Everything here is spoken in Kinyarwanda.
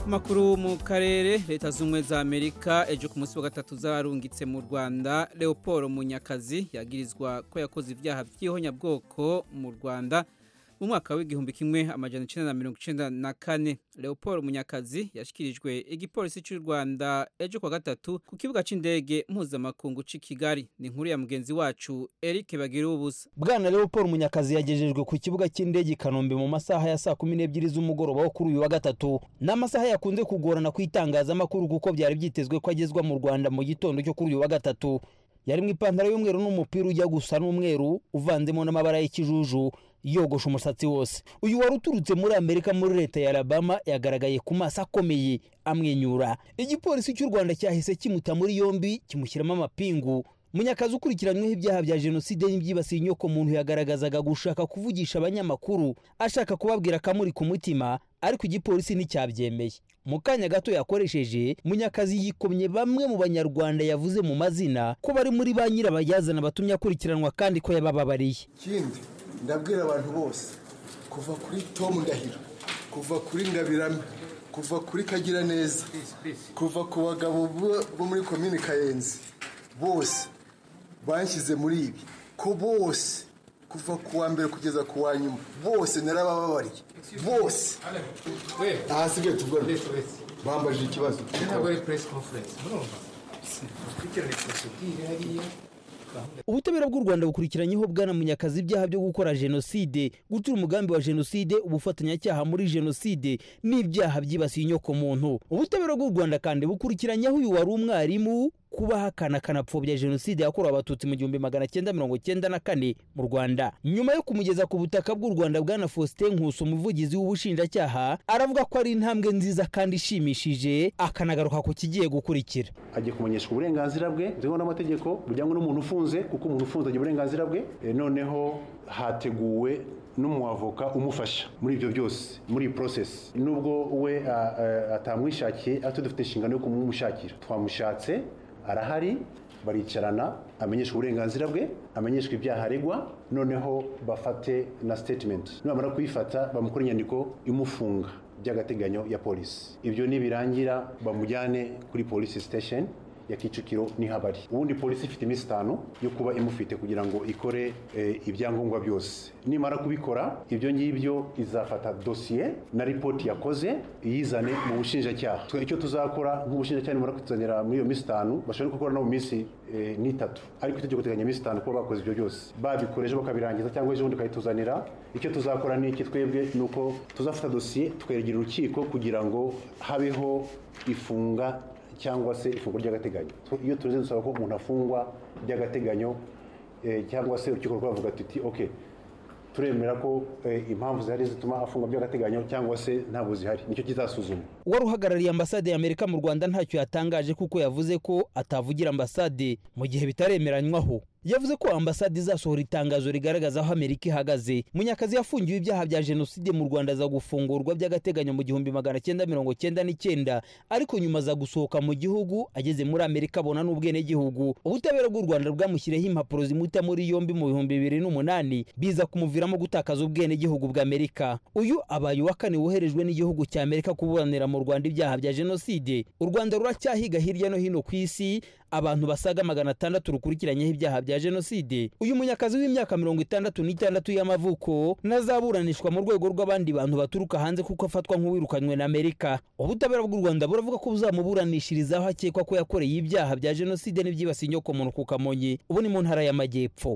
makuru mu karere leta z'ubumwe za amerika ejo ku munsi wa gatatu zarungitse mu rwanda leopold munyakazi yagirizwa ko yakoze ibyaha by'ihonyabwoko mu rwanda mu mwaka w'igihumbi kimwe amajana icyenda na mirongo icyenda na kane leopold munyakazi yashyikirijwe igipolisi cy'u rwanda ejo kuwa gatatu ku kibuga cy'indege mpuzamakungu cy'i kigali ni inkuru ya mugenzi wacu eric bagirubusa bwana leopold munyakazi yagejejwe ku kibuga cy'indege i kanombe mu masaha ya saa kumi n'ebyiri z'umugoroba wo kuri uyu wa gatatu ni amasaha yakunze kugorana ku itangazamakuru kuko byari byitezwe ko agezwa mu rwanda mu gitondo cyo kuri uyu wa gatatu yari mu ipantaro y'umweru n'umupira ujya gusa n'umweru uvanzemo n'amabara y'ikijuju yogosha umusatsi wose uyu wari uturutse muri amerika muri leta ya alabama yagaragaye ku maso akomeye amwenyura igipolisi cy'u rwanda cyahise kimuta muri yombi kimushyiramo amapingu munyakazi ukurikiranyweho ibyaha bya jenoside n'ibyibasiye inyokomuntu yagaragazaga gushaka kuvugisha abanyamakuru ashaka kubabwira akamuri ku mutima ariko igipolisi nticyabyemeye mu kanya gato yakoresheje munyakazi yikomye bamwe mu banyarwanda yavuze mu mazina ko bari muri ba nyirabayazana batumye akurikiranwa kandi ko yabababariye ikindi ndabwira abantu bose kuva kuri tomu ndahiro kuva kuri ndabirame kuva kuri kagira neza kuva ku bagabo bo muri komini kayenzi bose banshyize muri ibi ko bose kuva ku wa mbere kugeza ku wa nyuma bose narabababariye bose ahasigaye tuvugana bambajije ikibazo ubutabera bw'u rwanda bukurikiranyeho bwana munyakazi ibyaha byo gukora jenoside gutura umugambi wa jenoside ubufatanyacyaha muri jenoside n'ibyaha byibasiye inyokomuntu ubutabera bw'u rwanda kandi bukurikiranyeho uyu wari umwarimu kuba hakana kanapfobya jenoside yakorewe abatutsi mu gihumbi magana cyenda mirongo cyenda na kane mu rwanda nyuma yo kumugeza ku butaka bw'u rwanda bwana faustin nkusi umuvugizi w'ubushinjacyaha aravuga ko ari intambwe nziza kandi ishimishije akanagaruka ku kigiye gukurikira agiye kumenyeshwa uburenganzira bwe nzego n'amategeko bujyanye n'umuntu ufunze kuko umuntu ufunze agira uburenganzira bwe E, noneho hateguwe n'umwavoka umufasha muri ibyo byose muri iyi porosesi nubwo we a, a, atamwishakiye ariko dufite inshingano yo kumushakira twamushatse arahari baricarana amenyeshwa uburenganzira bwe amenyeshwa ibyaha aregwa noneho bafate na sitetimenti nibamara kuyifata bamukore inyandiko imufunga by'agateganyo ya polisi ibyo nibirangira bamujyane kuri polisi sitesheni ya kicukiro niho abari ubundi polisi ifite iminsi itanu yo kuba imufite kugira ngo ikore eh, ibyangombwa byose nimara kubikora ibyo ngibyo izafata dosiye na ripoti yakoze iyizane mu bushinjacyaha twe icyo tuzakora nk'ubushinjacyaha nimara kutuzanira muri iyo minsi itanu bashobora no gukora no mu minsi eh, n'itatu ariko itegeko teganya iminsi itanu kuba bakoze ibyo byose babikoreje bakabirangiza cyangwa ejo bundi bakayituzanira icyo tuzakora ni iki twebwe ni uko tuzafata dosiye tweregera urukiko kugira ngo habeho ifunga cyangwa se ifungwa ry'agateganyo iyo turenze dusaba ko umuntu afungwa by'agateganyo cyangwa se urukiko rwavuga tuti oke turemera ko impamvu zihari zituma afungwa by'agateganyo cyangwa se ntabwo zihari nicyo kizasuzuma wari uhagarariye ambasade ya amerika mu rwanda ntacyo yatangaje kuko yavuze ko atavugira ambasade mu gihe bitaremeranywaho yavuze ko ambasade izasohora itangazo rigaragaza aho amerika ihagaze munyakazi yafungiwe ibyaha bya jenoside mu rwanda aza gufungurwa by'agateganyo mu gihumbi magana cyenda mirongo cyenda n'icyenda ariko nyuma aza gusohoka mu gihugu ageze muri amerika abona n'ubwenegihugu ubutabera bw'u rwanda bwamushyiriyeho impapuro zimuta muri yombi mu bihumbi bibiri n'umunani biza kumuviramo gutakaza ubwenegihugu bw'amerika uyu abaye uwa kane woherejwe n'igihugu cya amerika kuburanira mu rwanda ibyaha bya jenoside u rwanda ruracyahiga hirya no hino ku isi abantu basaga magana atandatu rukurikiranyeho ibyaha bya jenoside uyu munyakazi w'imyaka mirongo itandatu n'itandatu y'amavuko ntazaburanishwa mu rwego rw'abandi bantu baturuka hanze kuko afatwa nk'uwirukanywe na amerika ubutabera bw'u rwanda buravuga ko buzamuburanishirizaho akekwa ko yakoreye ibyaha bya jenoside n'ibyibasiye inyokomuntu ku kamonyi ubu ni mu ntara y'amajyepfo